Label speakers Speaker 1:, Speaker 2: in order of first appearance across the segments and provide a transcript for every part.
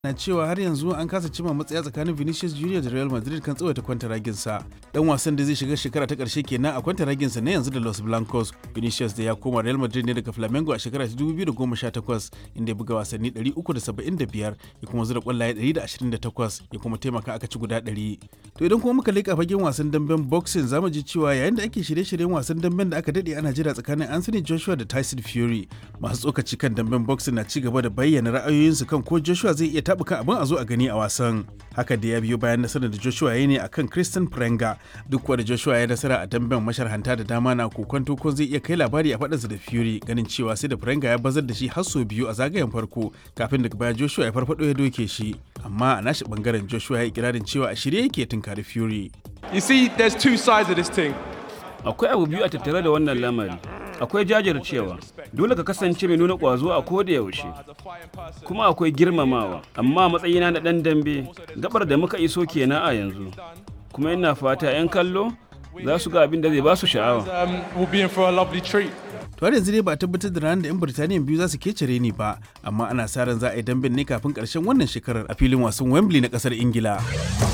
Speaker 1: na cewa har yanzu an kasa cima matsaya tsakanin Vinicius Junior da Real Madrid kan tsawaita kwantaraginsa. Dan wasan da zai shiga shekara ta karshe kenan a kwantaraginsa na yanzu da Los Blancos. Vinicius da ya koma Real Madrid ne daga Flamengo a shekara ta 2018 inda ya buga wasanni 375 ya kuma zura kwallaye 128 ya kuma taimaka aka ci guda 100. To idan kuma muka leƙa fagen wasan damben boxing zamu ji cewa yayin da ake shirye-shiryen wasan damben da aka dade ana jira tsakanin Anthony Joshua da Tyson Fury masu tsokaci kan damben boxing na ci gaba da bayyana ra'ayoyinsu kan ko Joshua zai iya taɓuka abin a zo a gani a wasan haka da ya biyo bayan nasarar da Joshua ya ne akan Christian Prenga duk wanda Joshua ya nasara a damben masharhanta da dama na kokonto ko zai iya kai labari a faɗinsa da Fury ganin cewa sai da Prenga ya bazar da shi har sau biyu a zagayen farko kafin daga baya Joshua ya farfado ya doke shi amma a nashi bangaren Joshua ya yi ikirarin cewa a shirye yake tunkari Fury
Speaker 2: You see, there's two sides of this thing.
Speaker 3: Akwai abu biyu a tattare da wannan lamari. Akwai jajircewa, dole ka kasance mai nuna ƙwazo a koda yaushe. Kuma akwai girmamawa, amma matsayina na ɗan dambe, gabar da muka iso kenan a yanzu. Kuma ina fata 'yan kallo za su ga abin da zai ba su sha'awa.
Speaker 2: Um, we'll be in for a lovely treat.
Speaker 1: to har yanzu dai ba a tabbatar da ranar da 'yan birtaniya biyu za su kecere ni ba amma ana sa ran za a yi damben ne kafin karshen wannan shekarar a filin wasan wembley na kasar ingila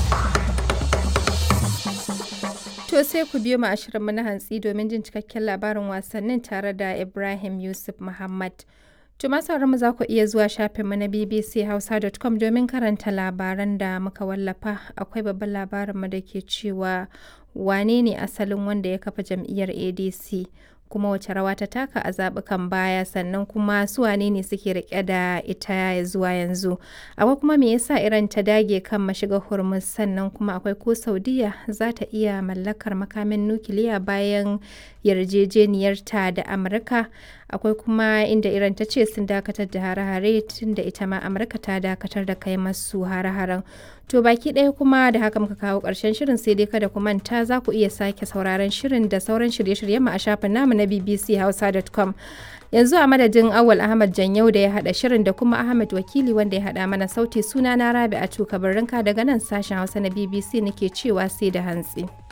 Speaker 4: To sai ku biyo mu ashirinmu na hantsi domin jin cikakken labarin wasannin tare da Ibrahim Yusuf Muhammad. To masu mu za ku iya zuwa shafinmu na bbchausa.com domin karanta labaran da muka wallafa. Akwai babban labarinmu da ke cewa wane ne asalin wanda ya kafa jam'iyyar ADC kuma wace rawa ta taka a zaɓukan baya sannan kuma su wane ne suke rike da ita zuwa yanzu akwai kuma me yasa iran ta dage kan mashiga hormuz sannan kuma akwai ko saudiya za ta iya mallakar makamin nukiliya bayan yarjejeniyarta da amurka akwai kuma inda iran ta ce sun dakatar da hare-hare tun da ita ma amurka ta dakatar da kai masu hare-haren to baki ɗaya kuma da haka muka kawo ƙarshen shirin sai dai kada ku manta za ku iya sake sauraron shirin da sauran shirye-shiryen mu a shafin namu na bbchausa.com yanzu a madadin awal ahmad janyau da ya haɗa shirin da kuma ahmad wakili wanda ya haɗa mana sauti suna na rabi a tuka daga nan sashen hausa na bbc nake cewa sai da hantsi.